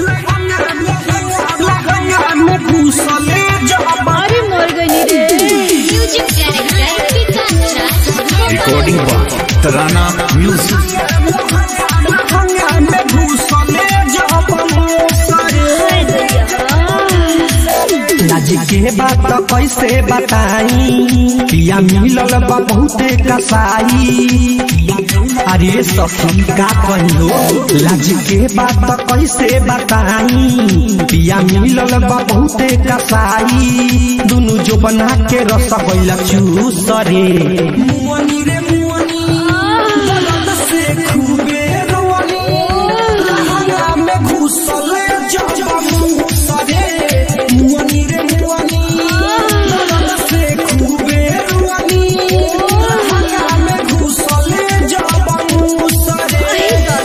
लहंगा में घुसले जब अरे मर गई रे music director Vikas Raj recording by Tarana music लहंगा में घुसले जब हाय दैया लाज के बात कैसे बताई पिया मिलल बा बहुते कसाई अरे सखी का कहियो लाज के बात कैसे बताई पिया मिलल बा बहुते कसाई दुनु जो बना के रस गइला चूस रे मुअनी रे मुअनी दर्द से खूबे रोनी लहंगा में घुसले जब मुस रे मुअनी रे मुअनी दर्द से खूबे रोनी लहंगा में घुसले जब मुस रे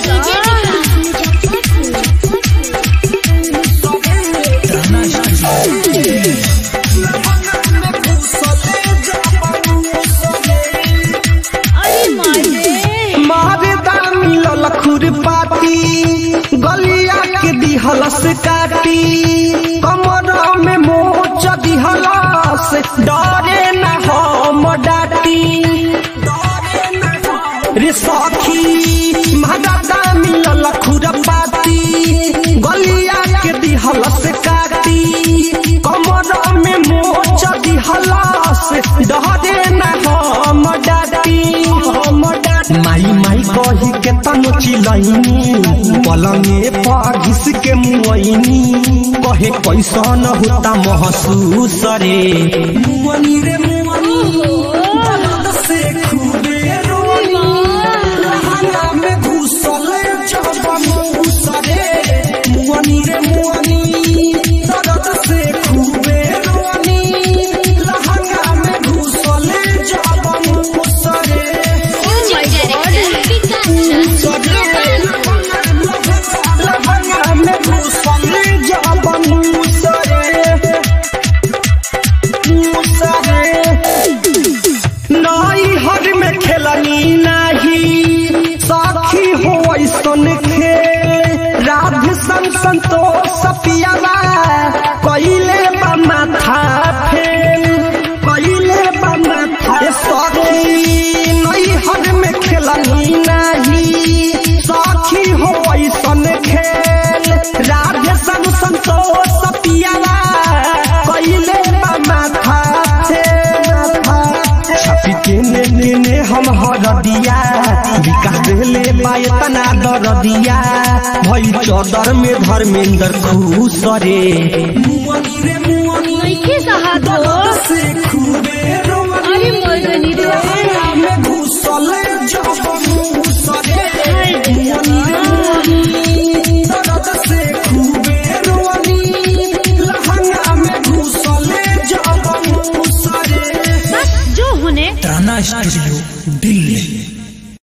अरे मार रे मारदा मिलल खुरपाती गलिया के दिहलस काटी कमर में मोच दिहलस डरे न हम डाटी रे सखी मारदा मिलल खुरपाती गलिया के दिहलस काटी कमर में मोच दिहलस डरे न हम डाटी हम डाटी माई माई कही के तनु चिलैनी पलंगे पर घिस के मुआइनी कहे कैसन होता महसूस रे मुअनी रे मुअनी दर्द से खूबे रोनी लहंगा में घुसले जब मुस रे मुअनी रे मुअनी दर्द से खूबे रोनी लहंगा में घुसले जब मुस रे म्यूजिक डायरेक्टर विकास राज लहंगा में घुसले जब मुस रे मुस रे नई हर में खेलनी नाही साखी हो ऐसन खेल राधे सन संतोष पियावा कइले बा माथा फेल कइले बा माथा ए सखी नई हर में खेलनी नाही साखी हो ऐसन खेल राधे सन संतोष पियावा कइले बा माथा फेल छपी के ने ने हम हर दिया विकास देले बायतना दर दिया भई चौदर में धर्मेंद्र खुश रे मुअनी रे मुअनी नइखे सहात हो से खूबे रोनी अरे मर गई रे लहंगा में घुसले जब मुस रे हाय दैया दर्द से खूबे रोनी लहंगा में घुसले जब मुस रे बस जो होने तराना स्टूडियो दिल्ली